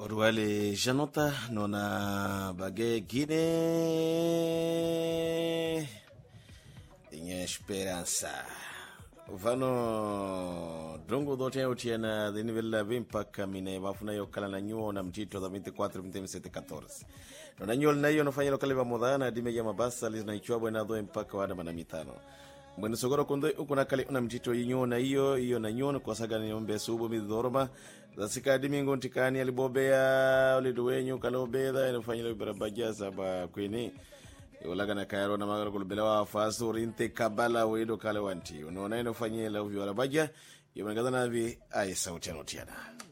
oruale janota nona bage gine inha esperança vano dongo dote utiana de nível la mpaka mine bafuna yo kala na nyuo na mtito za 24 27 14 nona nyuo na hiyo nafanya lokale ba modana dime ya mabasa lizna ichwa bwana do mpaka wada mana mitano mwene sogoro kundo ukuna kale una mtito yinyo na hiyo hiyo na nyuo kwa saga ni ombe subo midhoroma zasika dimingo ntikani alibobea uliduwenyu kalobeda inafanya lo barabaja saba kwini ulaga na kairo na magara kulubela wa fasu rinte kabala wedo kale wanti unaona inafanyia la uvyo barabaja yomangazana vi ai sauti anotiana